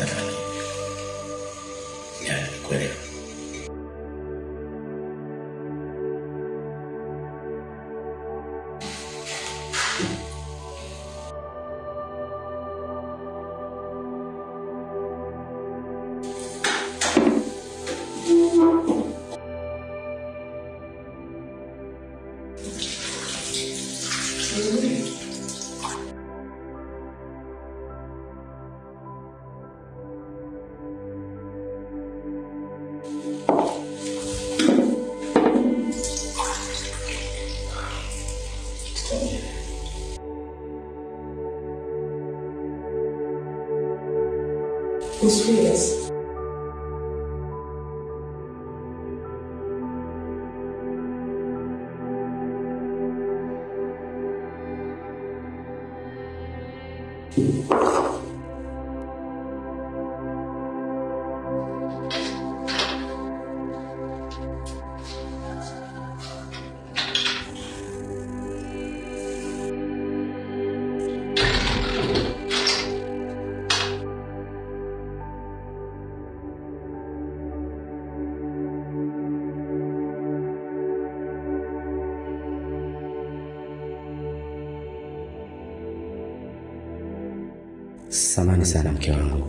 nataka ni ya kuelewa. You serious? Samani sana mke wangu.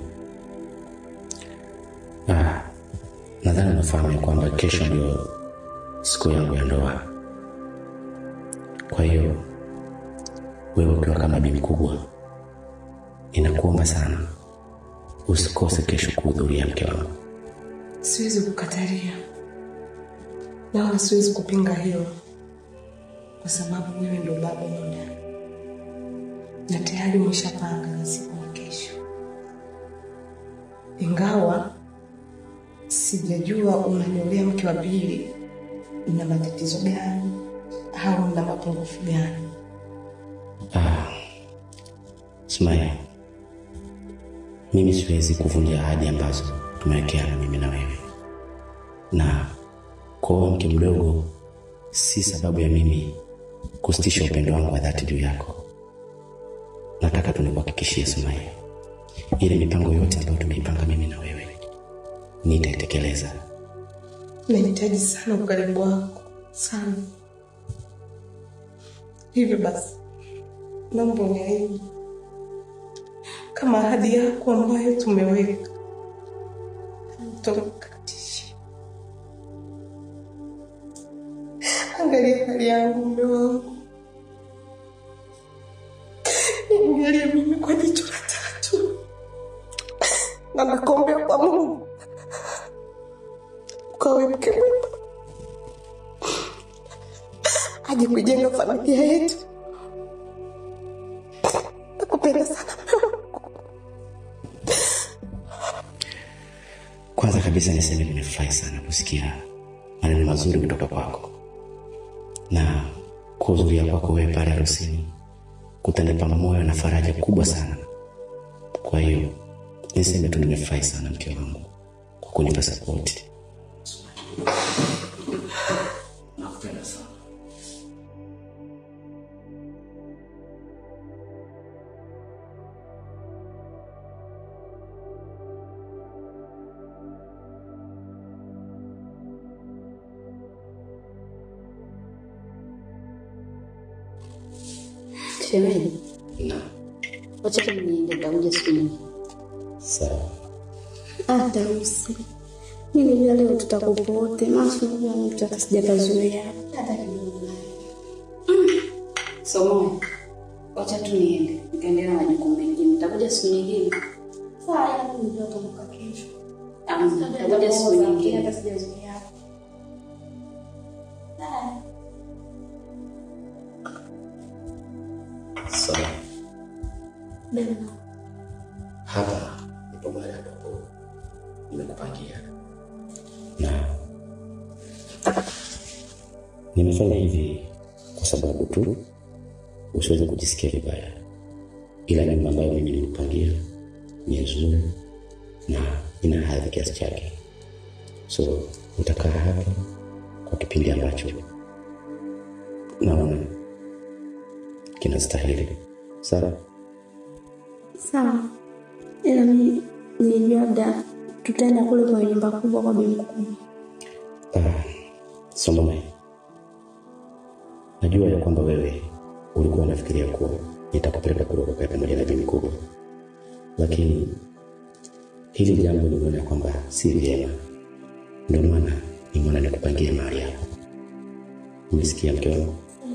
Ah, nadhani unafahamu ya kwamba kesho ndio siku yangu ya ndoa. Kwa hiyo wewe ukiwa kama bibi mkubwa, ninakuomba sana usikose kesho kuhudhuria, mke wangu. Siwezi kukatalia na wala siwezi kupinga hilo, kwa sababu wewe ndo baba muda na tayari umeshapanga na siku ya kesho, ingawa sijajua unaniolea mke wa pili una matatizo gani au una mapungufu gani. Ah, Sumaya, mimi siwezi kuvunja ahadi ambazo tumewekeana mimi na wewe, na kuoa mke mdogo si sababu ya mimi kusitisha upendo wangu wa dhati juu yako. Nataka tu nikuhakikishie Sumaya, ile mipango yote ambayo tumeipanga mimi na wewe nitaitekeleza. Nahitaji sana ukaribu wako sana. Hivyo basi, naomba uniahidi kama ahadi yako ambayo tumeweka hautakatisha. Angalia hali yangu, mume wangu, niangalie mimi kwa jicho la tatu, na nakuombea kwa Mungu ukawe mke mwema, aje kujenga familia yetu. Nakupenda sana mume wangu. Kwanza kabisa niseme nimefurahi sana kusikia maneno mazuri kutoka kwako na kuhudhuria kwako wewe pale harusini kutanipa moyo na faraja kubwa sana. Kwa hiyo niseme tu nimefurahi sana mke wangu kwa kunipa sapoti. Nakupenda sana. Shemeji, Na wacha tu niende, nitakuja siku nyingine. sawa. Ah, Tausi, mimi nilijua leo tutakuwa wote, maana unajua mtu hata sijapazoea hata kidogo. Mm. Somo, wacha tu niende, nikaendelea na majukumu mengine. Nitakuja siku nyingine. Sawa, ila mimi ndio nitakuja kesho. Ah, nitakuja siku nyingine. Hata sijazoea. Sawa. Sawa. Bema. Hapa ndipo mahali ambapo nimekupangia, na nimefanya hivi kwa sababu tu usiweze kujisikia vibaya, ila nyumba ambayo mimi nimekupangia ni nzuri na ina hadhi kiasi chake, so utakaa hapa kwa kipindi ambacho naona kinastahili. Sawa? Sawa. Ila mimi nilijua labda tutaenda kule kwenye nyumba kubwa kwa bibi mkubwa. Ah, Salome, najua ya kwamba wewe ulikuwa unafikiria kuwa nitakupeleka kule ukae pamoja na bibi kubwa, lakini hili jambo niliona kwamba si vyema, ndio maana nimeona nikupangie mahali hapo. Umesikia mke wangu?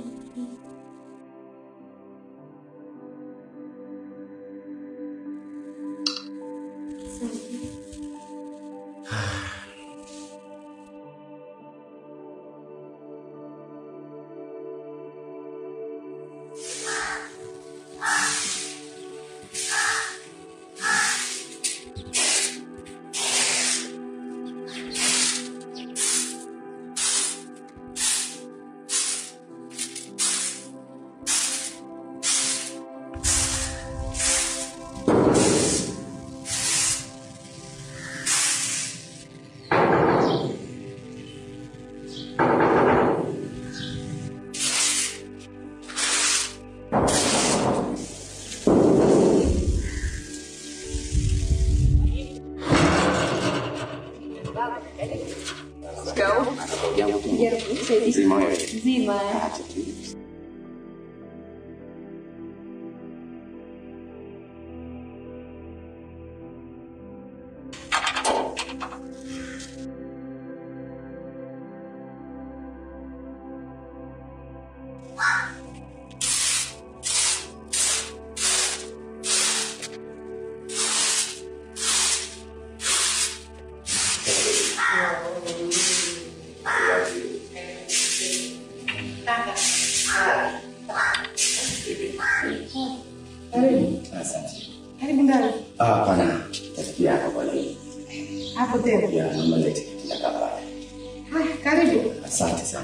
Karibu ndani. Ah, hapana. Tafikia hapa kwa leo. Hapo tena. Ya, mama lete kitaka pale. Haya, karibu. Asante sana.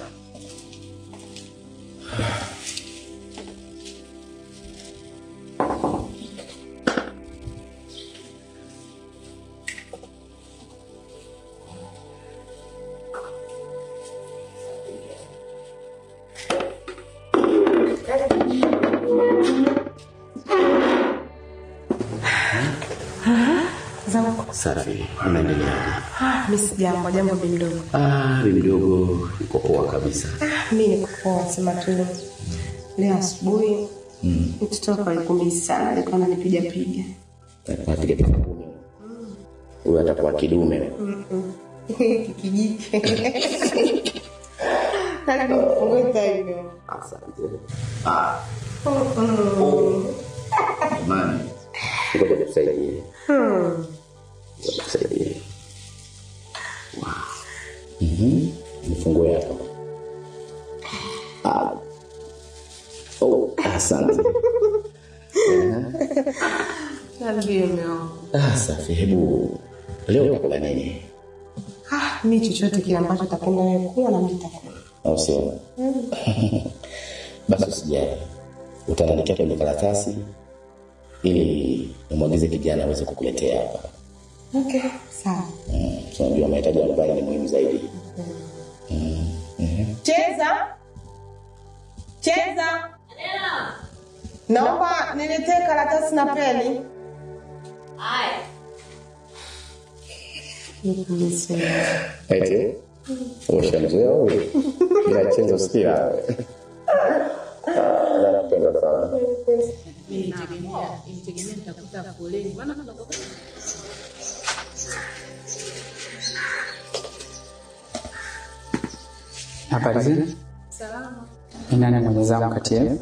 Zangu. Safi. Unaendeleaje? Ah, mimi sijambo, jambo bi mdogo. Ah, bibi mdogo yuko poa kabisa. Mimi niko poa, sema tu. Leo asubuhi mtoto wako alikumisi sana, alikuwa ananipiga piga. Napiga picha kumi. Huyu atakuwa kidume. Kijike. Ngoja hivyo. Asante. Ah. Jamani. Ngoja nikusaidie. Ngoja nikusaidie. Wow. Mhm. Nifungue hapa. Ah. Oh, asante. Ndio meo. Ah, safi. Hebu leo utakula nini? Ah, mimi chochote kile ambacho utakula wewe kula na mimi nitakula. Au sio? Basi usijali. Utaandikia kwenye karatasi ili nimwagize kijana aweze kukuletea hapa. Okay, sawa. Mm, Unajua mahitaji ya nyumbani ni muhimu zaidi. Cheza. Cheza. Naomba niletee karatasi na peni. Haya. Eti? Ushamzoea huyu? Ila chenzo usikia. Ah, Nakupenda sana. Habari zenu? Ni nani na mwenzangu kati yenu?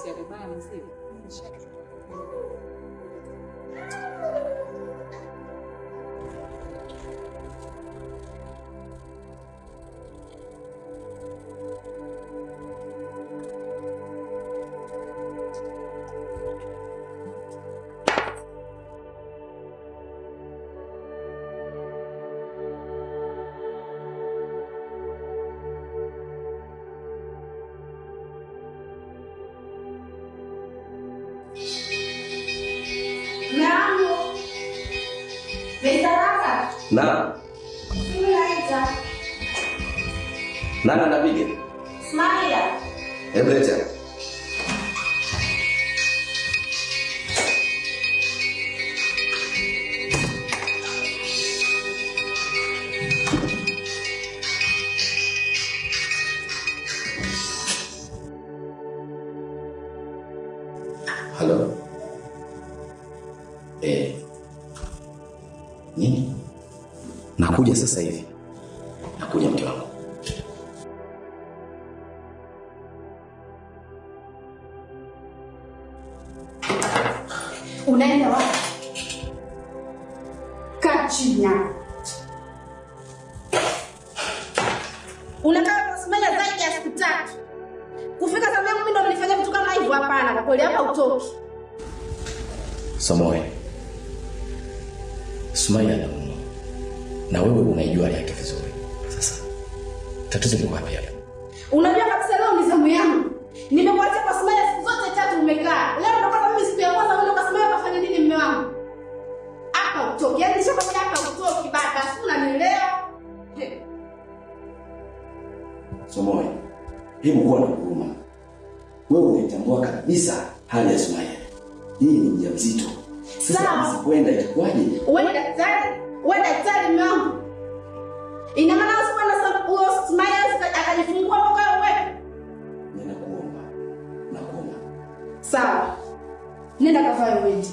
Mume wangu. Meisaraka. Na Simu naita. nani anapiga? Smaila. Hebu leta. Halo. Eh. Nini? Nakuja sasa hivi. Nakuja mke wangu. Unaenda wapi? Kaa chini hapo. Unakaa kwa Smaila zaidi ya siku tatu. Kufika saa yangu mimi ndo nilifanya vitu kama hivyo hapana kwa kweli hapa utoki. Somoe. Sumaia anaumwa. Na wewe unaijua hali yake vizuri. Sasa tatizo liko wapi hapa? Unajua kabisa leo ni zamu yangu. Nimekuacha kwa Smaila siku zote tatu umekaa. Leo ndo kwanza mimi siku ya kwanza unaenda kwa Smaila kafanya nini mume wangu? Hapa utoki. Yaani nishakwambia hapa utoki baba. Si unanielewa? He. Somoe. Hebu kuwa na huruma. Wewe unaitambua kabisa hali ya Sumaia. Hii ni mjamzito. Sasa Sawa. asipoenda itakuwaje? Wewe daktari, wewe daktari mume wangu. Ina maana usipo na sababu huyo Smaila akajifungua mpaka wewe. Ninakuomba. Nakuomba. Sawa. Nenda kavae wewe.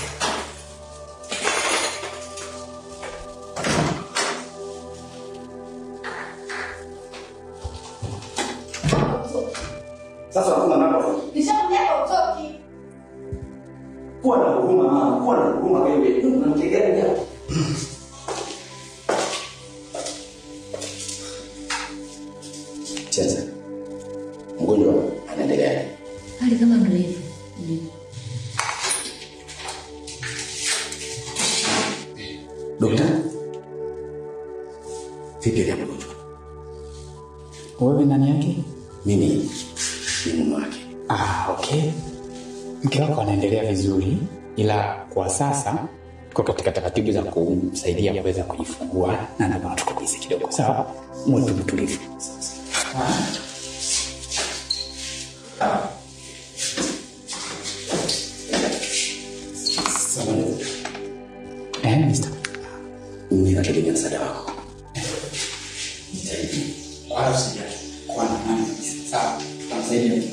Sasa hakuna namba. Nishakwambia hapa utoki. Kuwa na huruma mama, kuwa na huruma wewe. Unamkegea gani hapo? Sasa mgonjwa anaendelea. hali kama ndo hivyo Dokta. Vipi hali ya mgonjwa? Wewe nani yake? Mimi ni mume wake. Ah, okay. Mke wako anaendelea vizuri, ila kwa sasa kwa katika taratibu za kumsaidia kuweza kujifungua na naomba tukubizi kidogo, sawa? Mwe tu mtulivu. Sawa dokta. Eh, mister. Ninategemea msaada wako. Jitahidi. Wala usijali. Kwa nani kabisa. Sawa. Tutamsaidia.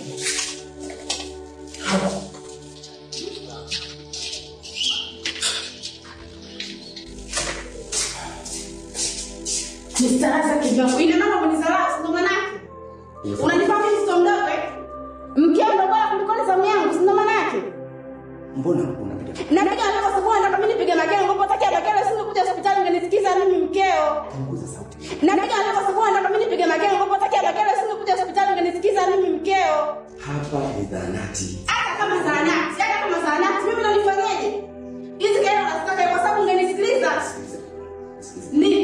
Mistaraza kidogo. Ina maana umenizarau ndo manake. Unanipa mimi mtoto mdogo eh? Mkeo ndo bora kuliko ni zamu yangu, si ndo manake? Mbona unapiga Napiga hapo kwa sababu nataka mimi nipige makele, ngopo takia makele singekuja hospitali ungenisikiza mimi mkeo. punguza sauti? Napiga hapo kwa sababu nataka mimi nipige makele, ngopo takia makele singekuja hospitali ungenisikiza mimi mkeo. Hapa ni zahanati. hata kama zahanati, hata kama zahanati, mimi nanifanyeje? Hizi kelele unazitaka kwa sababu ungenisikiliza. Nini?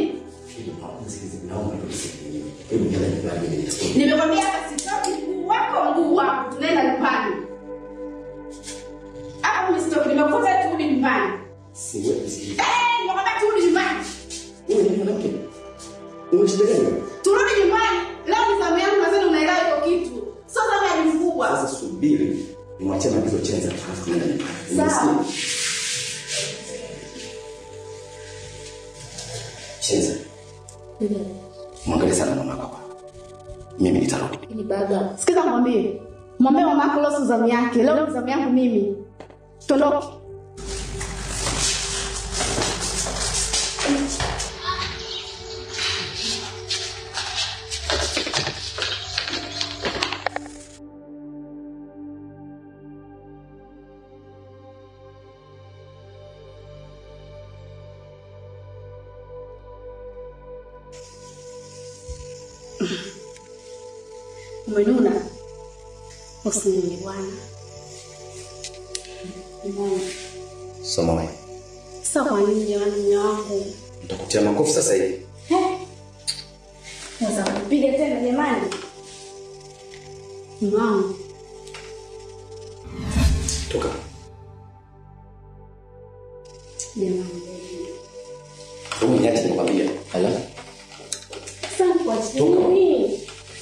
Nimekwambia hapa sitoki mguu wako mguu wako, tunaenda nyumbani. Hapa mimi sitoki, nimekufunza turudi nyumbani. Eh, nimekwambia turudi nyumbani. Turudi nyumbani. Leo ni zamu yangu nadhani unaelewa hiyo kitu. Sio zamu ya mkubwa. Sasa subiri nimwachie maagizo Chenza alafu tunaenda nyumbani. Sawa. Umesikia? Chenza, mwangalie sana mama hapa. Mimi nitarudi. ni baba Sikiza mwambie. Mwambie mama yako leo sio zamu yake. Leo ni zamu yangu mimi. Tondoke. Umenuna? Usinini bwana. Umeona? Somoe, Sasa kwa nini jamani mume wangu? nitakutia makofi sasa hivi. Sasa kupiga tena jamani. Mume wangu. Toka. Jamani. Hebu niache nikwambie. Hala. Sasa kwa nini?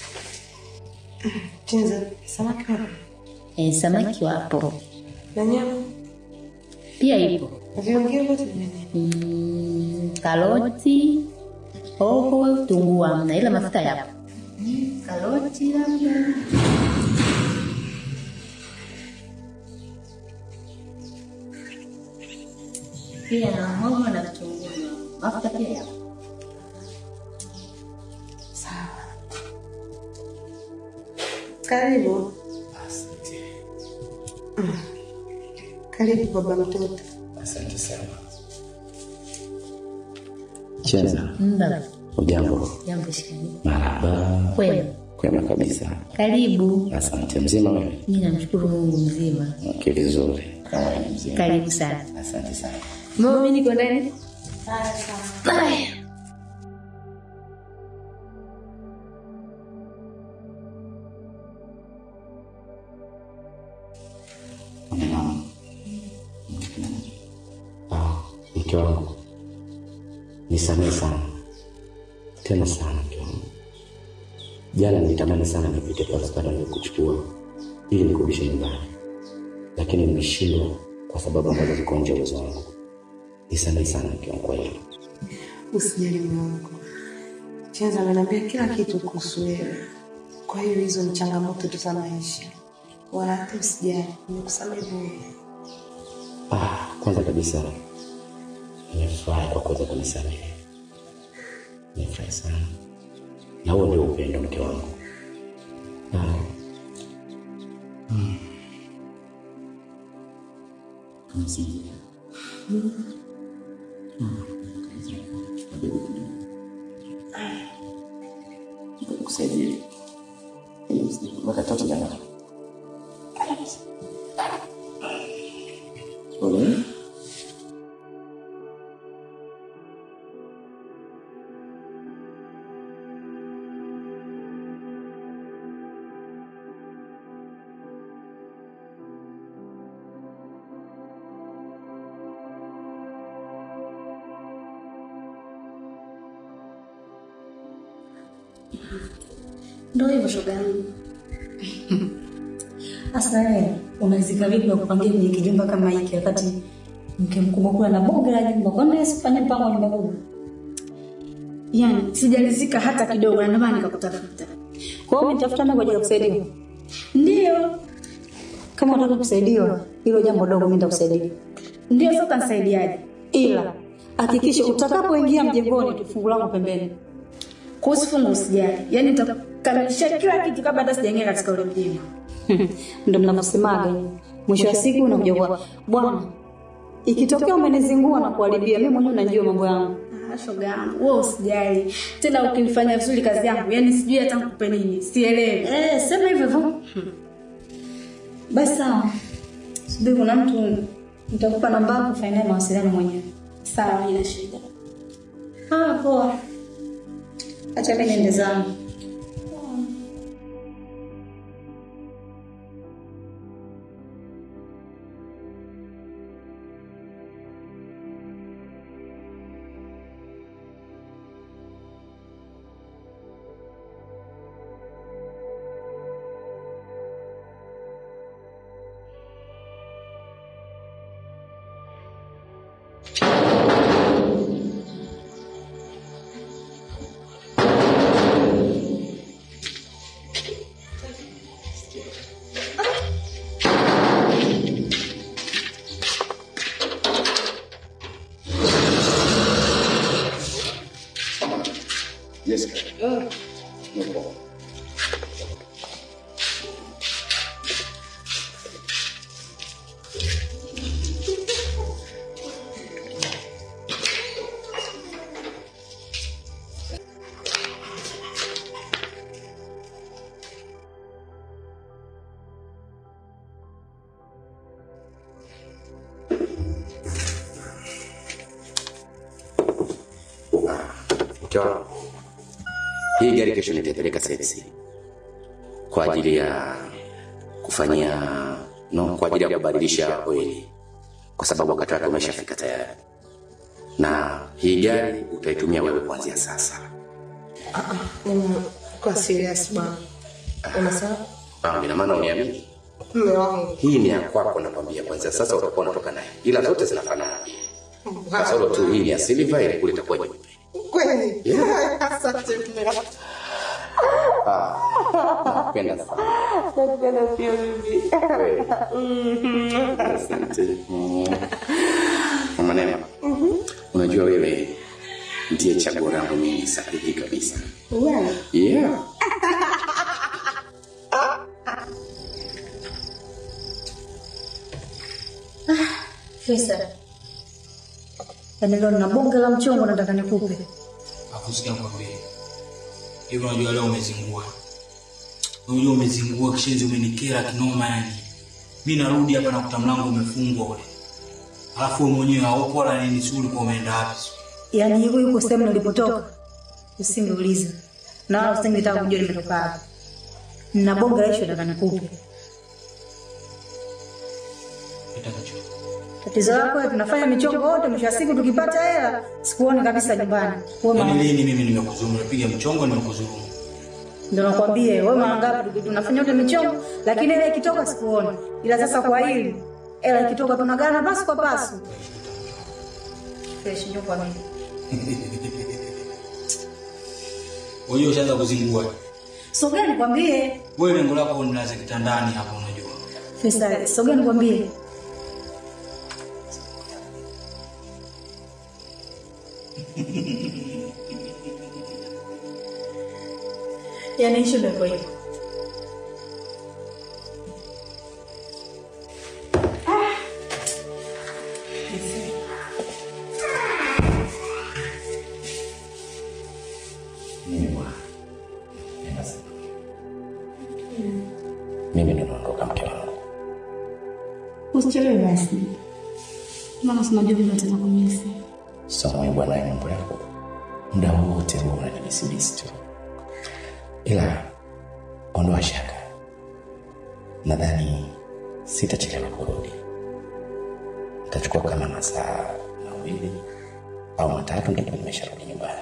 Chenza, samaki wapo E, samaki wapo na nyama pia ipo viongeo vyote vimene mm, karoti, hoho, tunguu hamna, ila mafuta yapo. Karoti labda pia na hoho na vitunguu, mafuta pia yapo. sawa. Karibu, Asante. karibu baba mtoto. Asante sana. Chenza, Mba, ujambo? jambo shikani. Marhaba. Kwema, Kwema kabisa. karibu. Asante. Mzima wewe? Mimi namshukuru Mungu mzima. Okay, vizuri. Kama wewe ni mzima. Karibu sana. Asante sana. Mama, mimi niko ndani. Naam. Ah, mke wangu nisamehe sana tena sana mke wangu. Jana nilitamani sana nipite pale pale nilikuchukua ili nikurudishe nyumbani, lakini nimeshindwa kwa sababu ambazo ziko nje ya uwezo wangu. Nisamehe sana mke wangu kwa hilo. Usijali mume wangu. Chenza ameniambia kila kitu kuhusu wewe, kwa hiyo hizo ni changamoto tu za maisha, wala hata usijali, nimekusamehe bure. Ah, kwanza kabisa nimefurahi kwa kuweza kunisamehe, nimefurahi sana, na huo ndio upendo mke wangu. Ah, kusaidia mpaka tatu jana. Pole. Ndio hivyo shoga yangu. Sasa wewe unazika vipi wa kupangia kwenye kijumba kama hiki wakati mke mkubwa kula na boga la jumba? Kwa nini usifanye mpango wa nyumba kubwa? Yaani sijalizika hata kidogo na ndio maana nikakutafuta. Kwa hiyo umetafuta mimi kwa ajili ya kusaidia. Ndio. Kama unataka kusaidiwa, hilo jambo dogo mimi nitakusaidia. Ndio sasa nisaidiaje? Ila hakikisha utakapoingia mjengoni tu fungu langu pembeni. Kuhusu fungu usijali. Yaani nitakamilisha kila kitu kabla hata sijaingia katika ule mjengo. Ndio mnavyosemaga nyinyi. Mwisho wa siku unakuja kwa bwana. Ikitokea umenizingua na kuharibia, mimi mwenyewe najua mambo yangu. Ah, shoga yangu, wewe usijali. Tena ukifanya vizuri kazi yangu, yaani sijui hata nikupe nini, sielewi. Eh, sema hivyo hivyo. Basi sawa. Subiri kuna mtu nitakupa namba yako fanya naye mawasiliano mwenyewe. Sawa, haina shida. Ah, poa. Acha mimi niende zangu. Mke wangu, hii gari kesho nitaipeleka service kwa ajili ya kufanyia no, kwa ajili ya kubadilisha oili, kwa sababu wakati wake umeshafika tayari, na hii gari utaitumia wewe kuanzia sasa. Kwa serious bwana. Unasema Ah, ina maana uniamini? mume wangu Hii ni ya kwako, nakwambia. Kwanzia sasa utakuwa unatoka naye, ila zote zinafanana, kasoro tu hii ni ya silver, ile kule itakuwa nyeupe. kweli? Asante mume wangu. Napenda sana. Nakupenda pia mimi. Asante. Mama Neema, unajua wewe ndiye chaguo langu mimi sahihi kabisa. Wewe Yeah. Fesa, yaani leo na bonge la mchongo nataka nikupe. Akusikia kwambie. Hivi unajua leo umezingua. Unajua umezingua kishenzi umenikera kinoma yani. Mimi narudi hapa nakuta mlango umefungwa ule. Alafu wewe mwenyewe haupo wala nini sio ulikuwa umeenda wapi? Yaani hivyo yuko sehemu nilipotoka, usingeuliza na wala usingetaka kujua nimetoka wapi. Nina bonge la ishu nataka nikupe. Kitakacho. Tatizo lako wewe, tunafanya michongo wote, mwisho wa siku tukipata hela sikuone kabisa nyumbani. Wewe Yaani mama, lini mimi nimekuzuru, nimepiga mchongo nimekuzuru. ndio nakwambia wewe mara ngapi tunafanya wote michongo, lakini ile ikitoka sikuone. Ila sasa kwa hili hela ikitoka tunagana pasu kwa pasu. Fresh ndio kwa mimi. Wewe ushaanza kuzingua. Sogea nikwambie. Wewe lengo lako nilaze kitandani hapa unajua. Fesa, sogea nikwambie. Yaani ishu ndio iko hivyo. Mimi bwana. Nenda sana. Mimi ndo naondoka mke wangu. Usichelewe basi, maana sinajua vile utakumisi. Sawa bwana, ya mambo yako. Muda wote huwa unanibisibisi tu. Ila ondoa shaka. Nadhani sitachelewa kurudi. Itachukua kama masaa mawili au matatu ndipo nimesharudi nyumbani.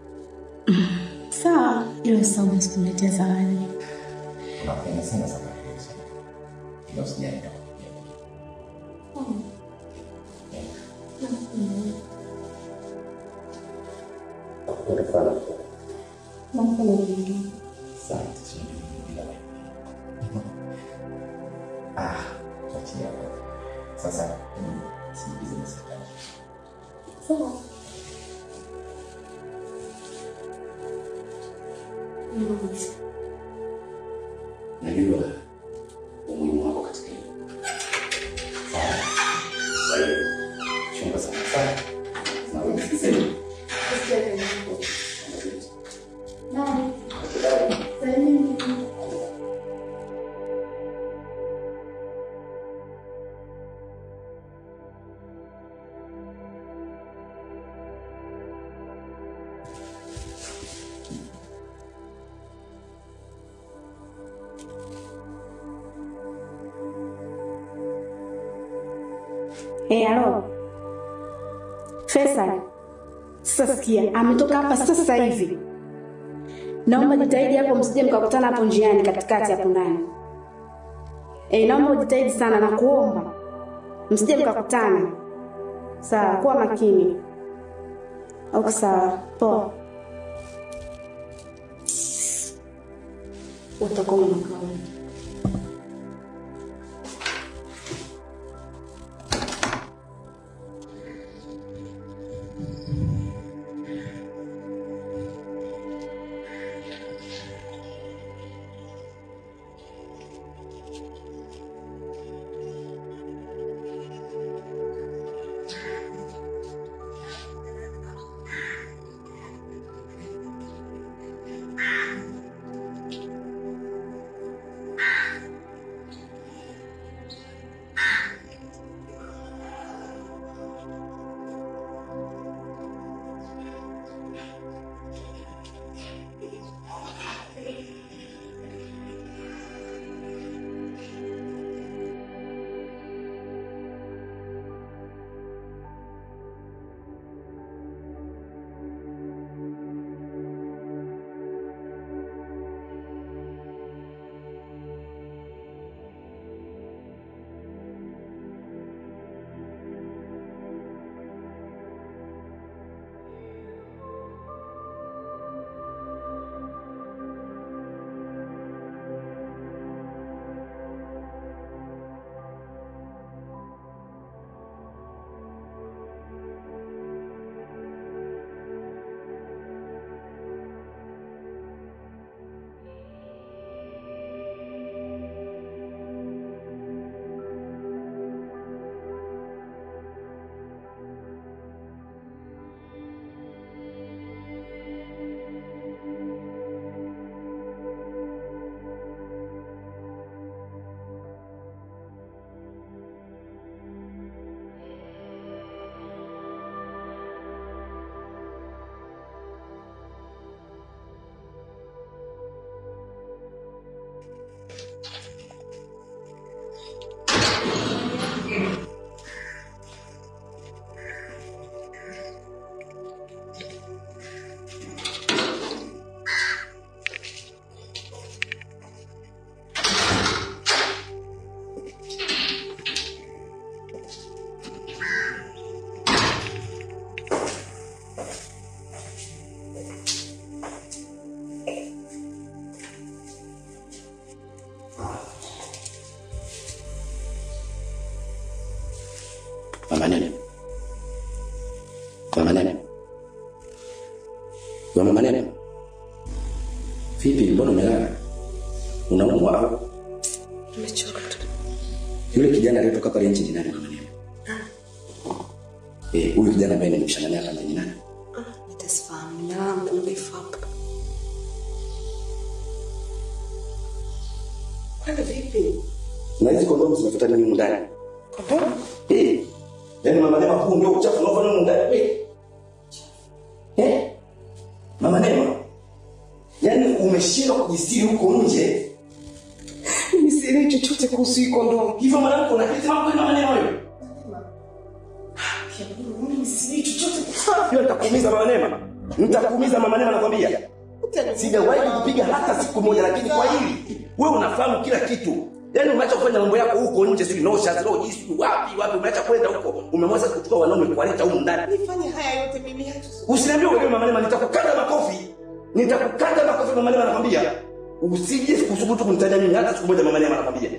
Sawa, ila sawa, usikuletea zawadi. Unapenda sana safari hizo. Ila usijali nitakupigia. Asante, sijui bila wewe. Ah, tuachie hapo. Sasa, mm, siigize msitaki. Najua umuhimu wako katika hilo. Sawa. Kwa hiyo, chunga sana sana. Na wewe usiseme. Eh, halo. Faisal. Sasa sikia, ametoka hapa sasa hivi. Naomba jitahidi hapo msije mkakutana hapo njiani katikati hapo ndani. Eh, naomba ujitahidi sana na kuomba. Msije mkakutana. Sawa, kuwa makini. Au sawa. Poa. Utakuwa unakaa. Mama Nene. Mama Nene. Wewe Mama Nene. Vipi mbona umelala? Unaumwa au? Nimechoka tu. Yule kijana aliyetoka pale nje ni nani Mama Nene? Eh, huyu kijana ambaye nimeshana naye hapa ni nani? Nitasifahamu na muda mrefu hapa. Kwani vipi? Na hizi kondomu zimefuata nini humu ndani? Kondomu? Eh. Yaani Mama Nema huu ndio uchafu unaofanya humu ndani. Eh. Eh? Mama Nema. Yaani umeshindwa kujistiri huko nje. Mimi sielewi chochote kuhusu hii kondomu. Hivyo mwanamke unaketi mambo kama Nema wewe. Mimi sielewi chochote kuhusu Hiyo nitakuumiza Mama Nema. Nitakuumiza Mama Nema nakwambia. Sijawahi kupiga hata siku moja, lakini kwa hili wewe unafahamu kila kitu. Yaani umeacha kufanya mambo yako huko nje, sio nosha, sio jisu, wapi wapi, umeacha kwenda huko. Umemwacha kuchukua wanaume kuwaleta huko ndani. Nifanye haya yote mimi hata Usiniambie wewe Mama Nema, nitakukata makofi. Nitakukata makofi Mama Nema nakwambia. Usije kusubutu kunitaja mimi hata siku moja Mama Nema nakwambia.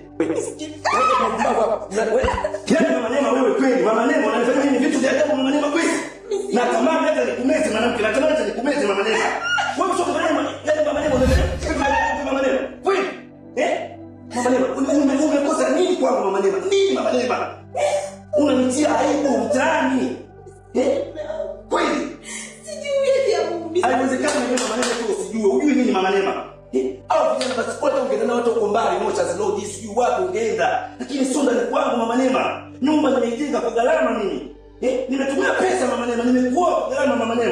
Yaani Mama Nema wewe kweli, Mama Nema unanifanya mimi vitu vya ajabu Mama Nema kweli. Natamani hata nikumeze mwanamke, natamani hata nikumeze Mama Nema. Wewe sio Mama Nema, yaani Mama Nema unanifanya Mama Nema. Kweli? Eh? Mama Nema, ume- umekosa nini kwangu Mama Nema? Nini Mama Nema? Unanitia aibu mtaani. Eh? Kweli? Haiwezekani mimi Mama Nema tu usijue. Ujui nini Mama Nema? Eh? Au vijana basi wote ungeenda na watu uko mbali, mocha zilodi, sijui wapi ungeenda. Lakini sio ndani kwangu Mama Nema. Nyumba nimeijenga kwa gharama mimi. Eh? Nimetumia pesa Mama Nema, nimekuoa kwa gharama Mama Nema.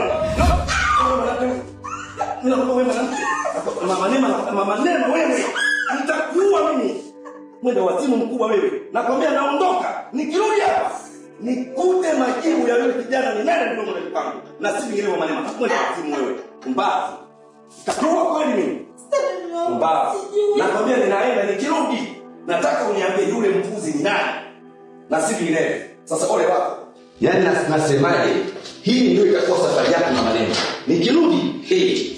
Ninakupa wewe mwanamke. Mama Nema, Mama Nema wewe. Nitakuua mimi. Mwenda wazimu mkubwa wewe. Nakwambia naondoka. Nikirudi hapa nikute majibu ya yule kijana ni nani mdomo na kwangu. Na si vingine Mama Nema. Mwenda wazimu wewe. Mbavu. Takuwa kweli mimi. Mbavu. Nakwambia ninaenda nikirudi. Nataka uniambie yule mpuzi ni nani. Na si vingine. Sasa ole wako. Yaani nas- nasemaje? Hii ndio itakuwa safari yako Mama Nema. Nikirudi, eh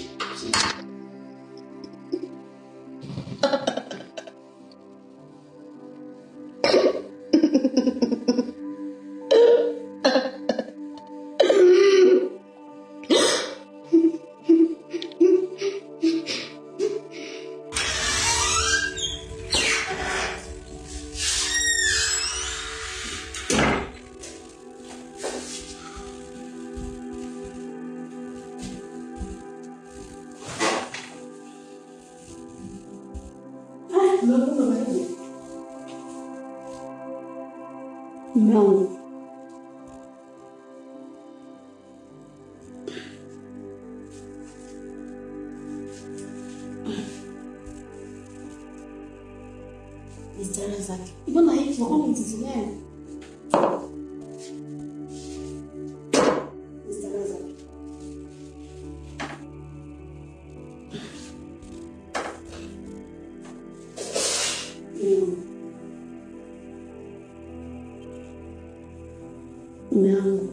Mume wangu, Stara zake. mbona hivyo? Kwani ni tatizo gani? Stara zake. Mume wangu,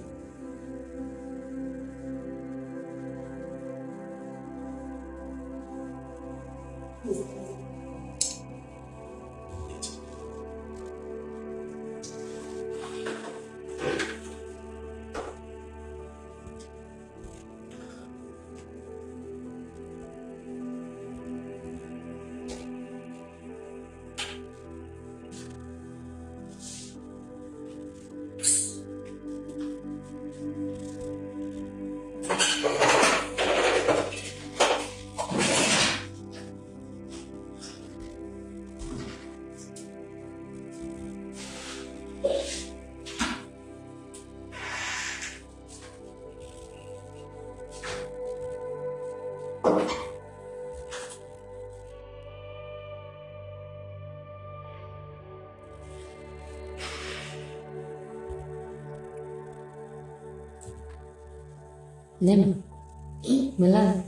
Nema, umelala?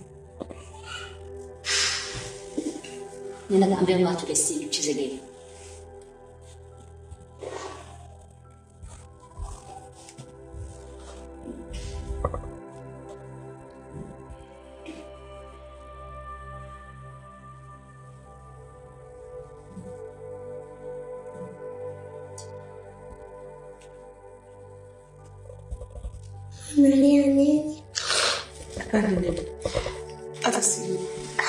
Nenda kaambia watu kesini tucheze game. Analia nini? Hapana dada, hata sijui.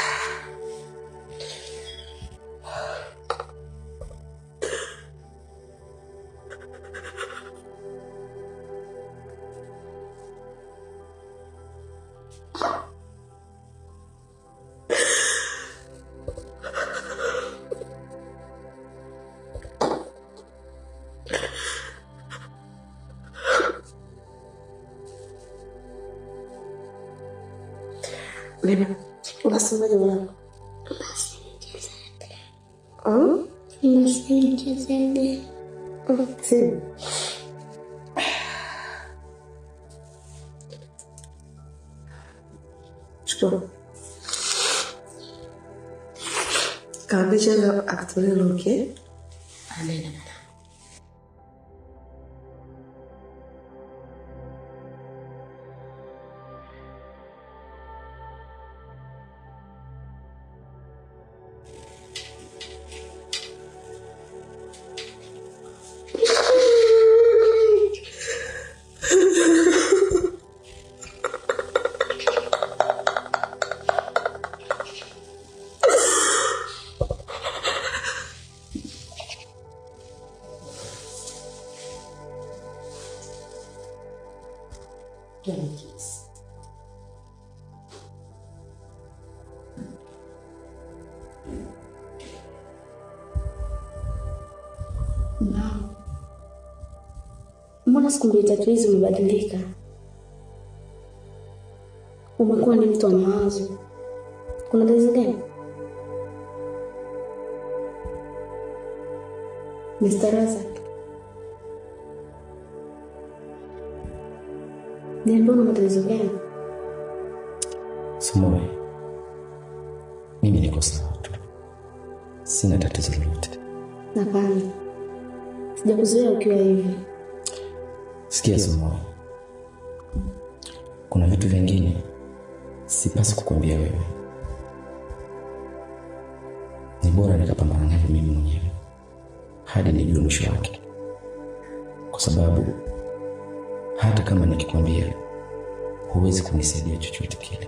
Lena, unasemaje mwanangu? Hmm? Msimchezee. Simu. Chukua. Kaambia cheza akutolee loki, eh? Anaenda mwanangu. Mama, mbona siku mbili tatu hizi umebadilika? Umekuwa ni mtu wa mawazo. Kuna tatizo gani? Mr. Razak, niambie una matatizo gani? Sumoe, mimi niko sawa tu, sina tatizo lolote. Hapana, sijakuzoea ukiwa hivi. Sikia Sumoe, kuna vitu vingine sipasi kukwambia wewe, ni bora nikapambana navyo mimi mwenyewe hadi nijue mwisho wake, kwa sababu hata kama nikikwambia huwezi kunisaidia chochote kile.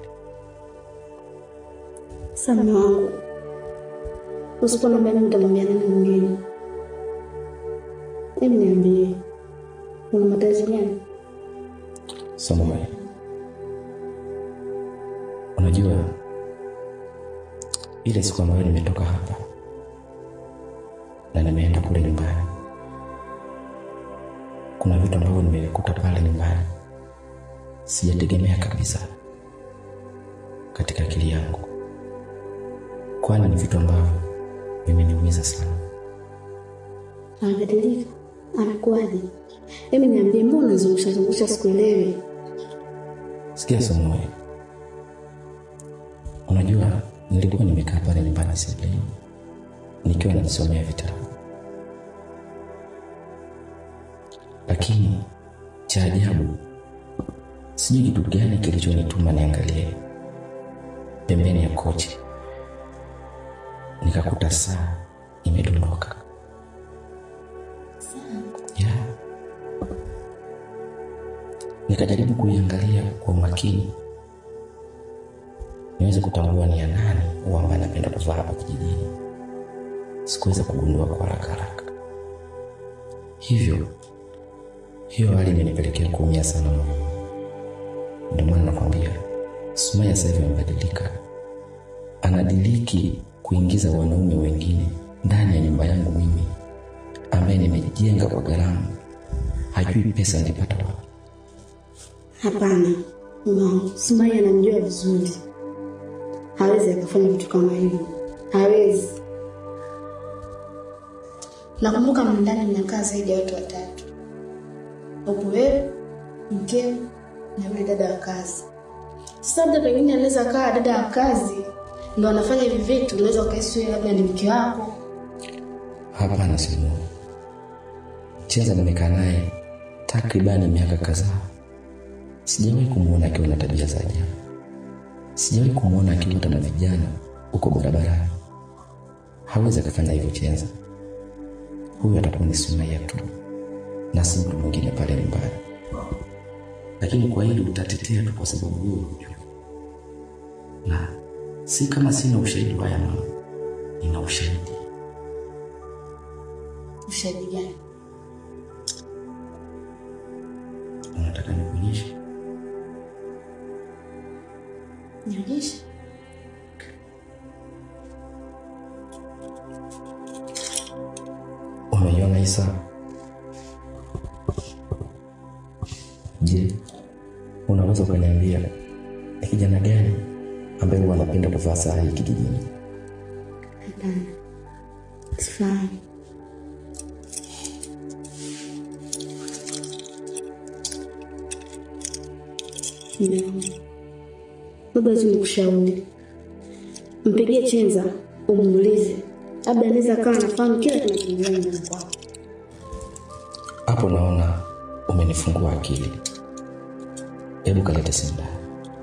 Sasa wangu, usiponiambia mimi nitamwambia nani mwingine? Hebu niambie, una matatizo gani? Samuel, unajua ile siku ambayo nimetoka hapa na nimeenda kule nyumbani, kuna vitu ambavyo nimevikuta pale nyumbani sijategemea kabisa katika akili yangu, kwani ni vitu ambavyo vimeniumiza sana. Amebadilika? Amekuwaje? Hebu niambie, mbona unazungusha zungusha sikuelewi? Sikia Samuel, unajua nilikuwa nimekaa pale nyumbani sebuleni nikiwa najisomea vitabu, lakini cha ajabu, sijui kitu gani kilichonituma niangalie pembeni ya kochi, nikakuta saa imedondoka. Yeah. Nikajaribu kuiangalia kwa umakini niweze kutambua ni ya nani au ambaye anapenda kuvaa hapa kijijini. Sikuweza kugundua kwa haraka haraka, hivyo hiyo hali imenipelekea kuumia sana moyo. Ndio maana nakwambia Sumaya sasa hivi amebadilika, anadiliki kuingiza wanaume wengine ndani ya nyumba yangu mimi ambaye nimejenga kwa gharama, hajui pesa nilipata wapi. Hapana, no. Sumaya anamjua vizuri, hawezi akafanya vitu kama hivyo, hawezi. Nakumbuka mndani mnakaa zaidi ya watu watatu, upo wewe, mkeo na yule dada wa kazi. Sasa labda pengine anaweza kaa dada wa kazi ndo anafanya hivi vitu, unaweza ukahisi wewe labda ni mke wako. Hapana, Simu. Chenza nimekaa naye takribani miaka kadhaa, sijawahi kumwona akiwa na tabia za ajabu. Sijawahi kumwona akivuta na vijana huko barabarani. Hawezi akafanya hivyo Chenza. Huyu atakuwa ni Sumaya tu na si mtu mwingine pale nyumbani. lakini kwa hili utatetea tu kwa sababu wewe unajua, na si kama sina ushahidi wa haya mambo, nina ushahidi. Ushahidi gani? Unataka nikuonyeshe? Nionyeshe. Umeiona hii saa? Je, unaweza ukaniambia ni kijana gani ambaye huwa anapenda kuvaa saa hii kijijini? Hapana. Sifahamu. Nimeona. Baba tu nikushauri. Mpigie chenza umuulize. Labda anaweza akawa anafahamu kila kinachoendelea nyumbani kwako. Hapo naona umenifungua akili. Hebu kalete simu ndani.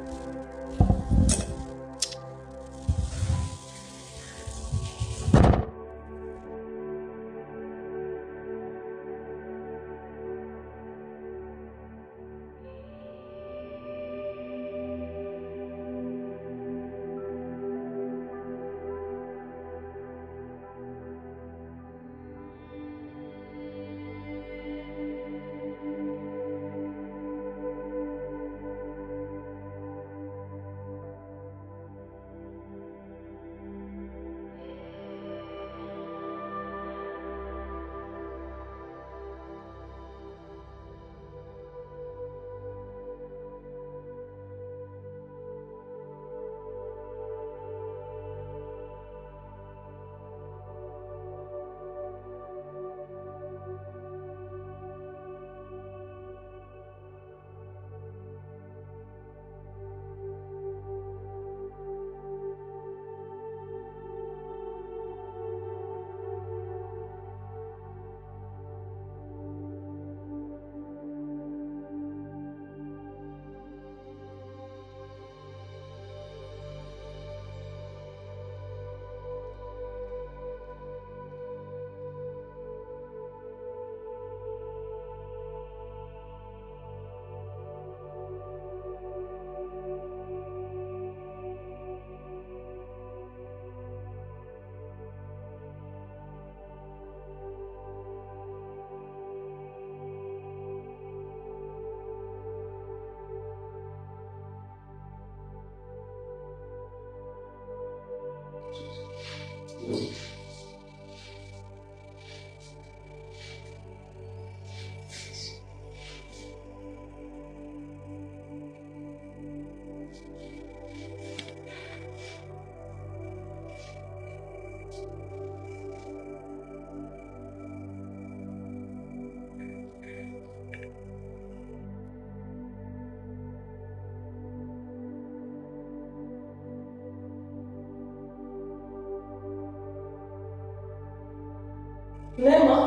Nema.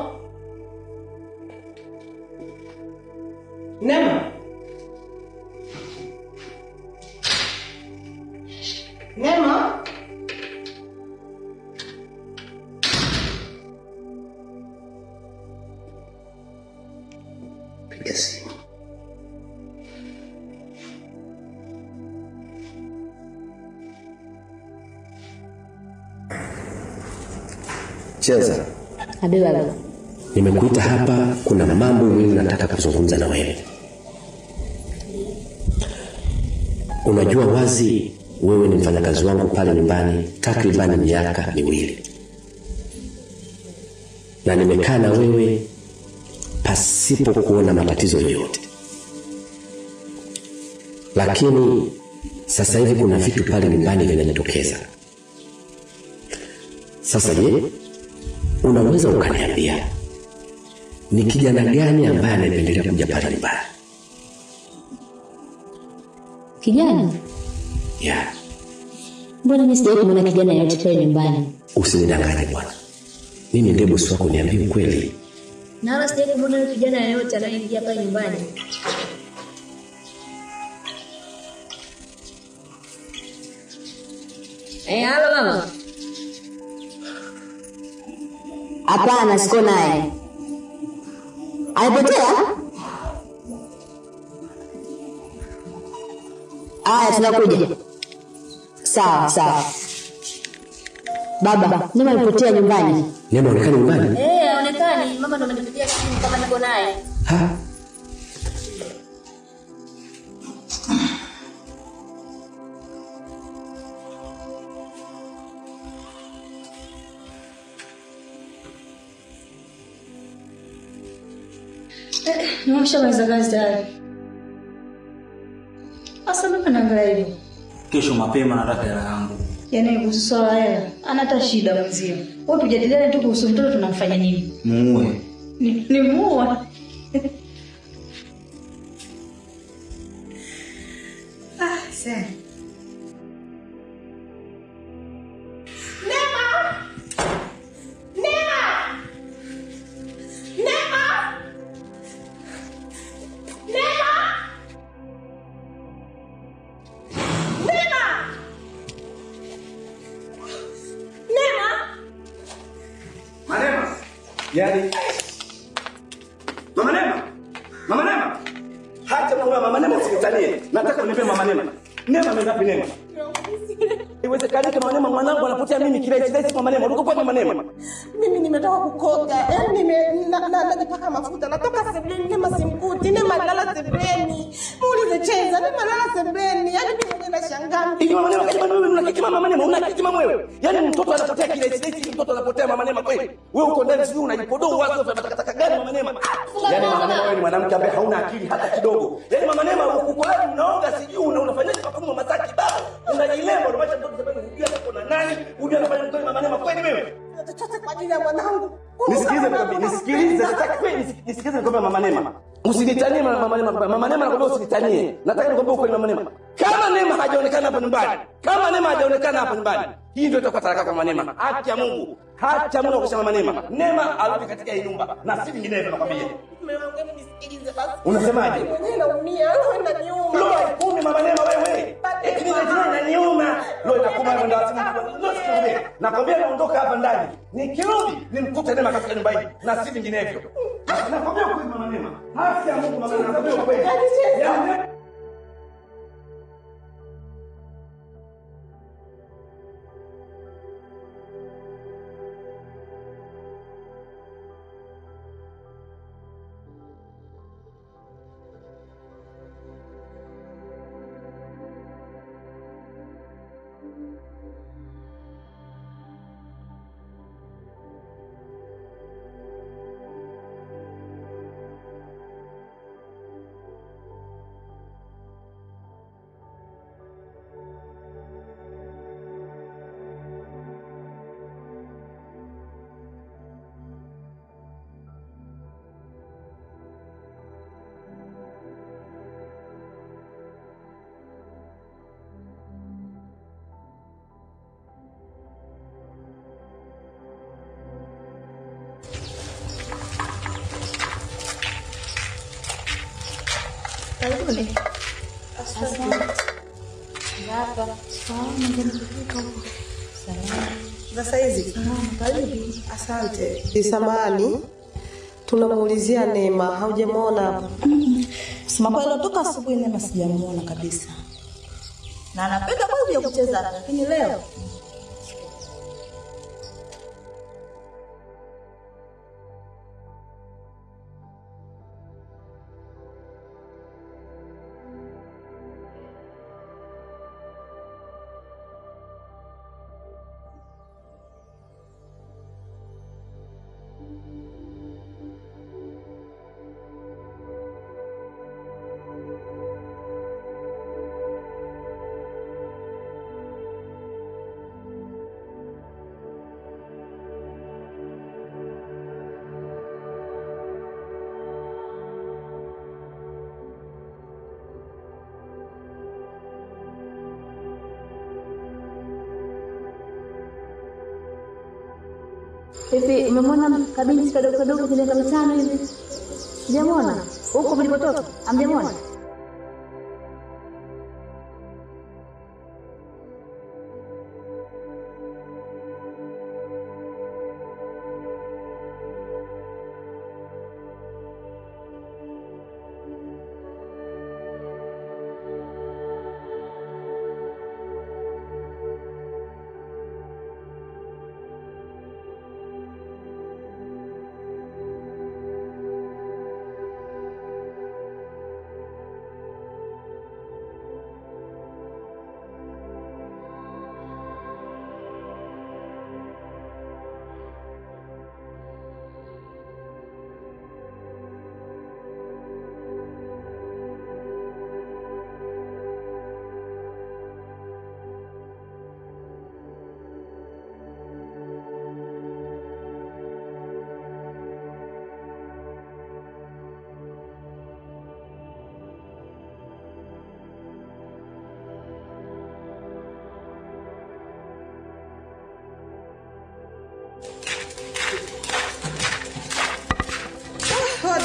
Nema. Nema. Piga simu. Cheza. Abe baba. Nimekuita hapa, kuna mambo muhimu nataka kuzungumza na wewe. Unajua wazi wewe ni mfanyakazi wangu pale nyumbani takribani miaka miwili, na nimekaa na wewe pasipo kuona matatizo yoyote, lakini sasa hivi kuna vitu pale nyumbani vinajitokeza. Sasa je, unaweza ukaniambia ni kijana gani ambaye anapendelea kuja pale nyumbani? Kijana? Ya, Mbona mimi sijawahi kumwona kijana yoyote pale nyumbani? usinidanganye bwana, mimi ndiye bosi wako, niambie ukweli. Na wala sijawahi kumwona yule kijana yoyote anayeingia pale nyumbani. Eh, halo mama. Hapana, siko naye. Amepotea? Haya, tunakuja. Sawa sawa. Baba, Neema alipotea nyumbani. Neema onekana nyumbani. Eh, haonekani. Mama ndo amenipigia simu kama niko naye. Ha? Nimeshamaliza kazi tayari. Sasa mimi naangalia hivyo. Kesho mapema nataka hela yangu. Yaani kuhusu swala la hela, ana hata shida mwenzio. Wewe tujadiliane tu kuhusu mtoto tunamfanya nini? Muue. Ni, ni muua. ah, sasa. Manema. Yaani Mama Nema. Mama Nema. Hata mama Mama Nema usinitanie. Nataka unipe Mama Nema. Nema amengapi Nema? Iwezekanike Mama Nema mwanangu anapotea mimi kila hichi Mama Nema. Uko kwa Mama Nema. Mimi nimetoka kukoga, yaani nime na- na- najipaka mafuta, natoka sebleni, Nema simkuti, Nema lala sebleni. Muulize Cheza, Nema lala sebleni, yaani mimi mwenyewe nashangaa. Hivi Mama Nema kama wewe una kitima Mama Nema, una kitima wewe. Yaani mtoto anapotea kila hichi hichi mtoto anapotea Mama Nema kweli. Wewe uko ndani sijui unajipodoa wazo vya takataka gani Mama Nema? Yaani Mama Nema wewe ni mwanamke ambaye hauna akili hata kidogo. Yaani Mama Nema uko wapi unaoga sijui una unafanyaje mafumo mataki baba. Unajilemba unamwacha mtoto sababu unajua hapo na nani? Unajua anafanya kweli Mama Nema kweli wewe? Chochote kwa ajili ya mwanangu. Nisikilize nikwambie, nisikilize, nataka kweli nisi- nisikilize nikwambie Mama Nema. Usinitanie Mama Mama Nema, Mama Nema nakwambia usinitanie. Nataka nikwambie ukweli Mama Nema. Kama Nema hajaonekana hapa nyumbani, kama Nema hajaonekana hapa nyumbani, hii ndio itakuwa talaka kwa Mama Nema. Haki ya Mungu. Haki ya Mungu kwa Mama Nema. Nema arudi katika hii nyumba na si vinginevyo nakwambia. Mume wangu, hebu nisikilize basi. Unasemaje? Mimi mwenyewe naumia, roho inaniuma. Loa kumi Mama Nema wewe. Eti mimi najua inaniuma. Loa inakuma kwenda wazimu. Loa sikwambie. Nakwambia naondoka hapa ndani. Nikirudi nimkute Nema katika nyumba hii na si vinginevyo. Na- Nakwambia ukweli Mama Nema. Haki ya Mungu Mama Nema. Nakwambia ukweli. Yaani, Sasa hizi. Asante. Samani. Tunamuulizia Neema, haujamwona hapa? Sema kweli toka asubuhi Neema sijamuona kabisa. Na anapenda kweli ya kucheza hapa, lakini leo Hivi umemwona kabinti kadogo kadogo kile kama mitano hivi? Sijamwona. Huko mlipotoka? Hamjamwona?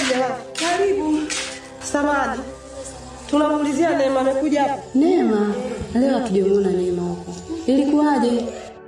jamani. Karibu. Samani. Tunamuulizia Neema amekuja hapa. Neema, leo hatujamuona Neema huko. Ilikuwaje?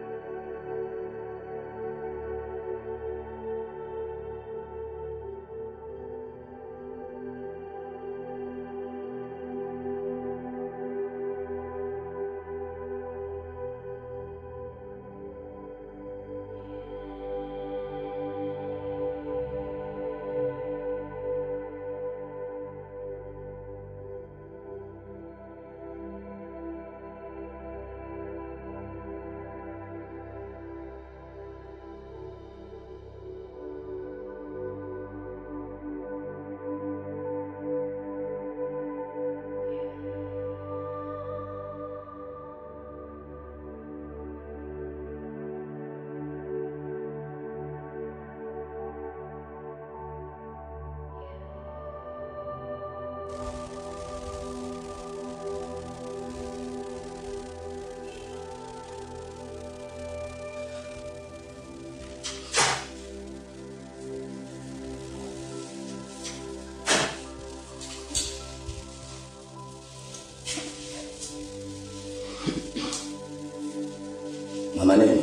Mama Neema.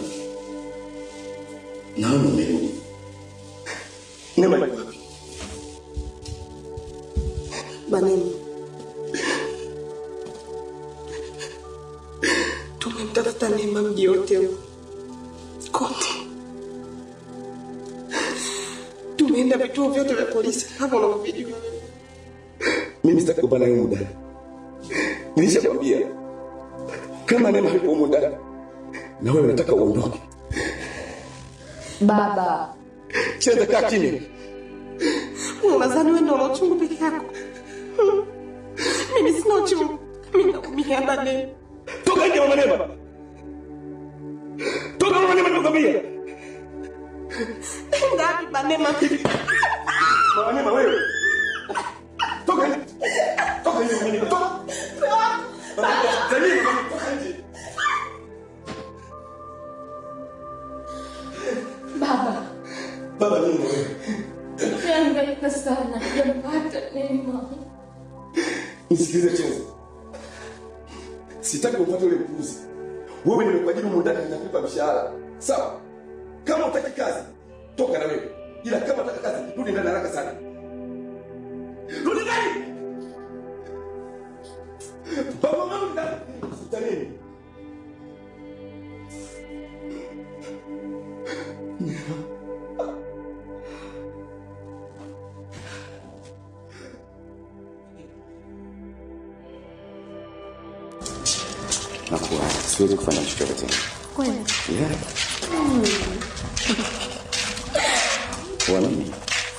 Naona umerudi. Neema yuko wapi? Banemu. Tumemtafuta Neema mji wote huu. Kote. Tumeenda vituo vyote vya polisi kama unavyojua. Mimi sitaki kupana hiyo muda. Nilishakwambia kama Neema hayupo humu ndani na wewe unataka uondoke. Baba, Cheza kaa kimya. Unadhani wewe ndio una uchungu peke yako? Mimi sina uchungu. Mimi naumia na Neema. Toka nje mama Neema. Toka mama Neema nimekwambia. Ngapi Banema? Mama Neema wewe. Toka nje. Toka nje mama Neema. Toka. Jamii, toka nje. baba, Baba nini wewe? nimehangaika sana, sijampata Neema. Nisikilize chenzi. Sitaki upate ule mpuzi. Wewe nimekuajiri humu ndani ninakupa mshahara. Sawa? Kama utaki kazi, toka na wewe. Ila kama unataka kazi, rudi ndani haraka sana. Rudi ndani. Baba mama ndani. Sitanini. Nakuwa siwezi kufanya chochote tena. Kweli? Yeah. Kwa nini?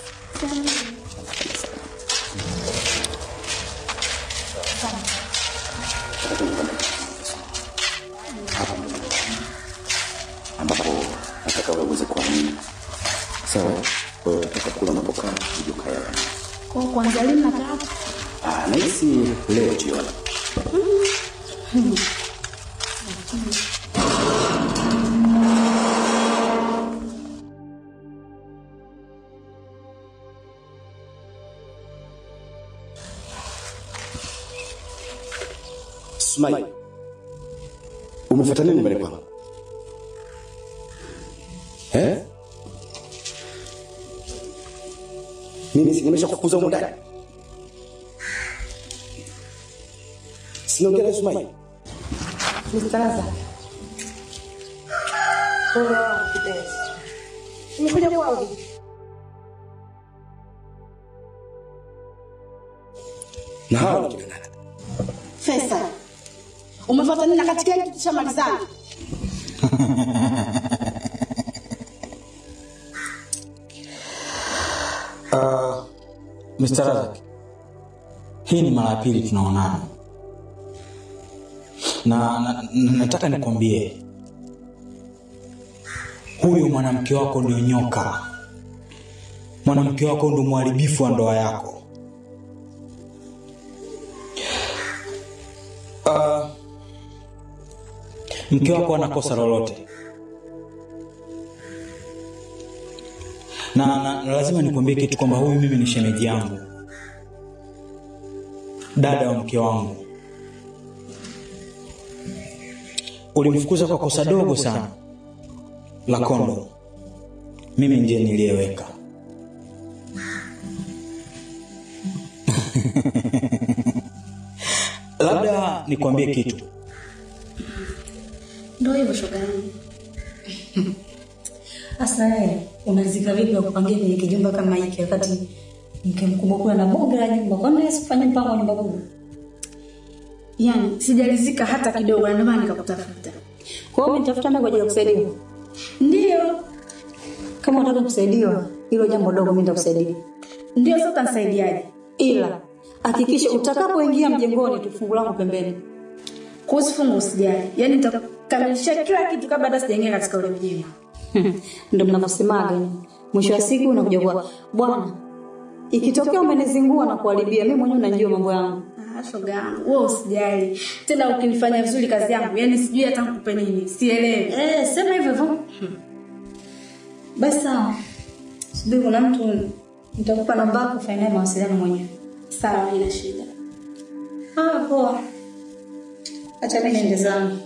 ambapo nataka wewe uweze kuamini. Sawa? Wewe unataka kula unapokaa uje ukaya. Kwa kuanzia lini nataka? Ah, nahisi leo jioni. Sumai, umefuata nini nyumbani kwangu? Eh? Mimi si nimesha kukuza huko ndani. Sinaongea na Sumai. Mstaraza. Wewe wangu kipenzi. Nimekuja kwangu. Na hao ni kina nani? Fesa, umefuata nini na katika hiki tushamalizana? Uh, Mr. Razak, hii ni mara ya pili tunaonana na, na, na nataka nikwambie huyu mwanamke wako ndio nyoka, mwanamke wako ndio mharibifu wa ndoa yako. Uh, mke wako ana kosa lolote, na, na, na lazima nikwambie kitu kwamba huyu mimi ni shemeji yangu, dada wa mke wangu. Ulimfukuza kwa kosa dogo sana la kondo, mimi ndiye niliyeweka. Labda nikwambie kitu Ndio hivyo shoga yangu. Sasa wewe unazika vipi wa kupangia kwenye kijumba kama hiki wakati mke mkubwa kule na bonge la nyumba? Kwani wewe usifanye mpango wa nyumba kubwa? Yaani sijalizika hata kidogo, na ndio maana nikakutafuta. Kwa hiyo umenitafuta mimi kwa ajili ya kusaidiwa. Ndio, Kama unataka kusaidiwa, hilo jambo dogo mimi nitakusaidia. ndio. Sasa utanisaidiaje? Ila hakikisha utakapoingia mjengoni tu fungu langu pembeni. Kuhusu fungu usijali, yaani nitakamilisha kila kitu kabla hata sijaingia katika ule mjengo. Ndio mnavyosemaga. Mwisho wa siku unakuja kwa bwana, ikitokea umenizingua na kuharibia, mimi mwenyewe najua mambo yangu. Ah, shoga yangu, wewe usijali tena, ukinifanya vizuri kazi yangu, yaani sijui hata nikupe nini, sielewi. Eh, sema hivyo hivyo. Basi sawa. Subiri kuna mtu nitakupa namba yako fanya naye mawasiliano mwenyewe. Sawa, haina shida. Ah, poa. Acha mimi niende zangu.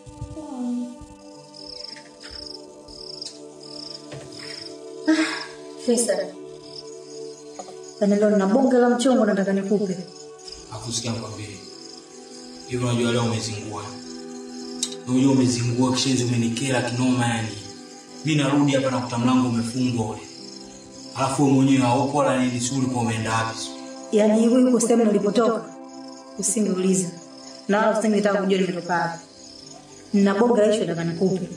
Ah, Fesa. Yaani leo nina bonge la mchongo nataka nikupe. akusikia nikwambie hivi, unajua leo umezingua, unajua umezingua kishenzi, umenikera kinoma yani. Mi narudi hapa nakuta mlango umefungwa ule, alafu wewe mwenyewe haupo wala nini, si ulikuwa umeenda wapi? Yaani hiyo yuko sehemu nilipotoka. Usingeuliza. Na wala usingetaka kujua nimetoka wapi. Nina bonge la ishu nataka nikupe.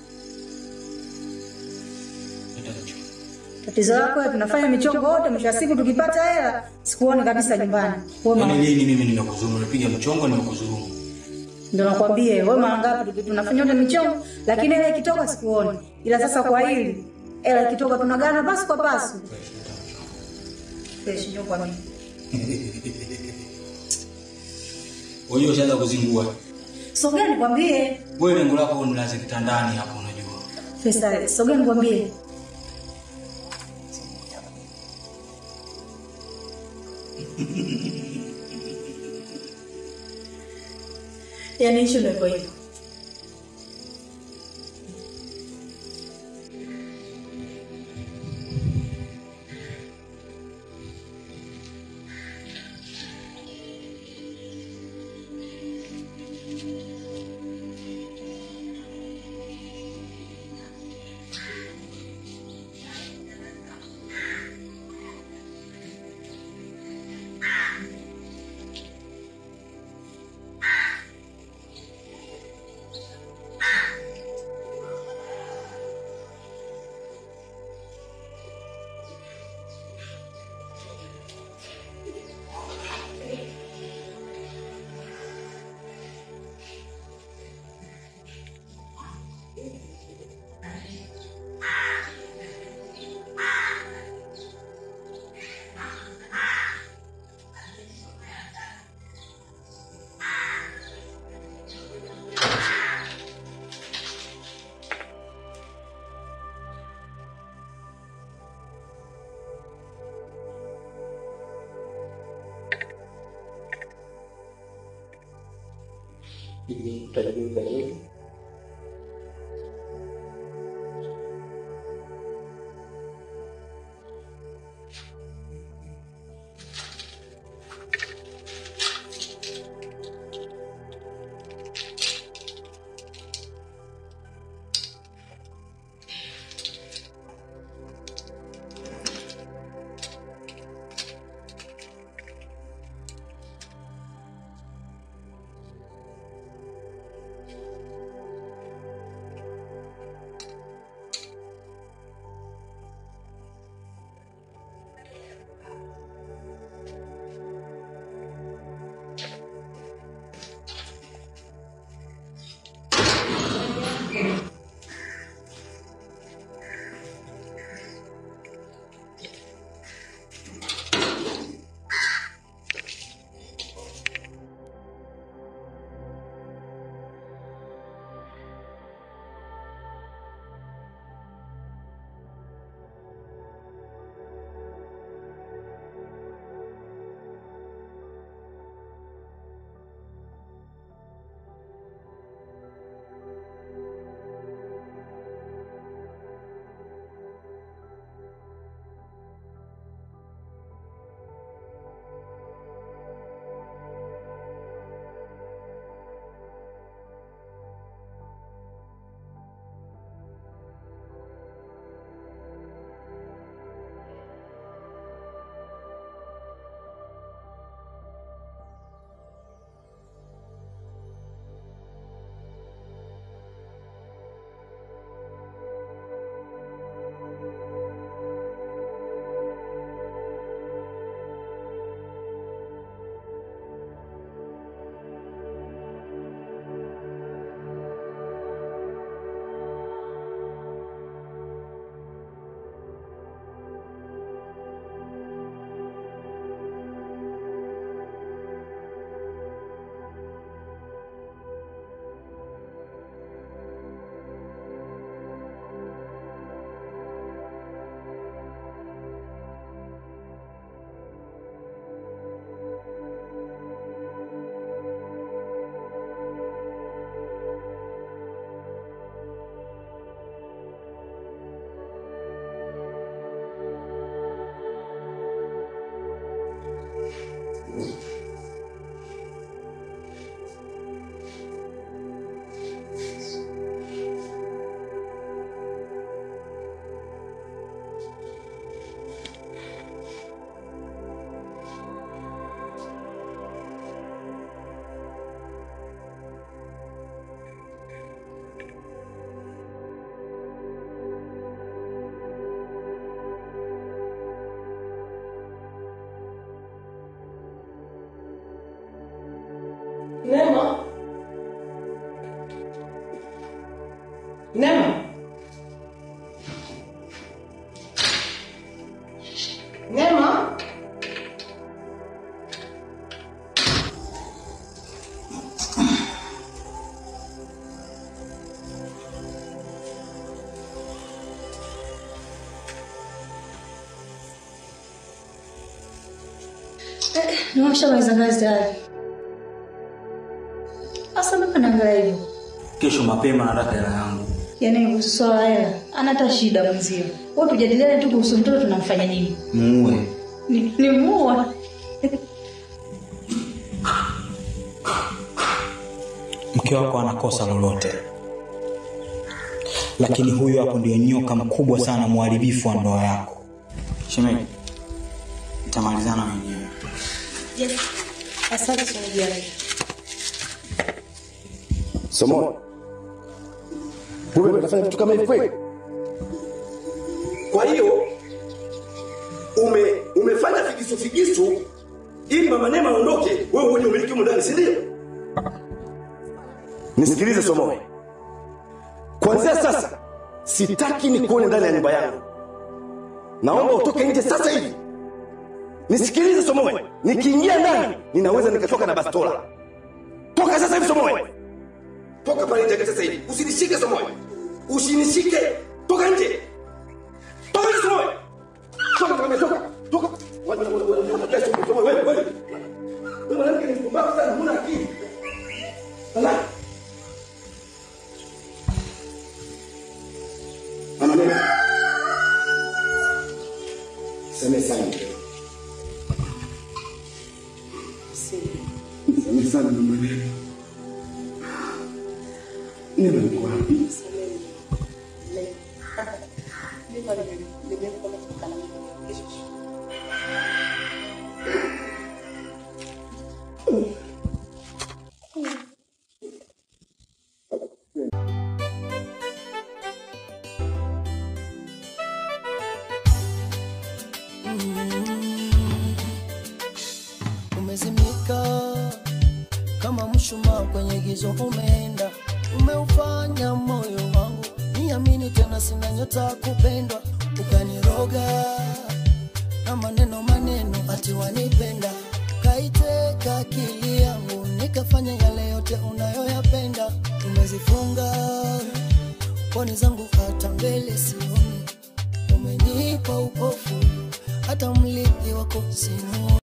Tatizo lako wewe tunafanya michongo wote, mwisho wa siku tukipata hela sikuone kabisa nyumbani. Wewe Yaani mama, lini mimi nimekudhulumu? Nipiga mchongo nimekudhulumu? ndio nakwambia wewe mara ngapi tuki- tunafanya wote michongo, lakini hela ikitoka sikuone. Ila sasa kwa hili hela ikitoka tunagana pasu kwa pasu. Fresh ndio kwa mimi. Unajua ushaanza kuzingua Sogea nikwambie. wewe, lengo lako nilaze kitandani hapo, unajua Fesa, sogea nikwambie. Yaani hicho ndio iko hivyo. Nema. Nema. Nema. Nimeshamaliza kazi tayari. Sasa mbona naangalia hivyo? Kesho mapema nataka hela yangu. Yaani kuhusu swala la hela, ana hata shida mwenzio. Wewe tujadiliane tu kuhusu mtoto tunamfanya nini? Muue. Ni, ni muua. Mke wako ana kosa lolote, lakini huyu hapo ndio nyoka mkubwa sana, mharibifu wa ndoa yako. Shemeji, nitamalizana wenyewe. Yes. Asante shemeji yangu. Somo. Wewe unafanya vitu kama hivi kweli? Kwa hiyo ume umefanya figisu figisu ili mama Neema aondoke, wewe uone umiliki huko ndani, si ndio? Nisikilize Somo. Kuanzia sasa sitaki nikuone ndani ya nyumba yangu. Naomba utoke nje sasa hivi. Nisikilize Somo. Nikiingia ndani ninaweza nikatoka na bastola. Toka sasa hivi Somo. Toka pale nje sasa hivi. Usinishike Somoe. Usinishike. Toka nje. Toka nje Somoe. Toka toka toka. Toka. Wewe wewe wewe Somoe wewe wewe. Wewe mwanamke ni mpumbavu sana, huna akili. Ala. Mama Neema. Seme sana. Seme sana mama Neema. Neema yuko wapi? umezimika kama mshumaa kwenye gizo umeenda umeufanya moyo wangu niamini tena sina nyota kupendwa ukaniroga na maneno maneno ati wanipenda kaiteka akili yangu nikafanya yale yote unayoyapenda umezifunga poni zangu hata mbele sioni umenipa upofu hata mlipi wako simu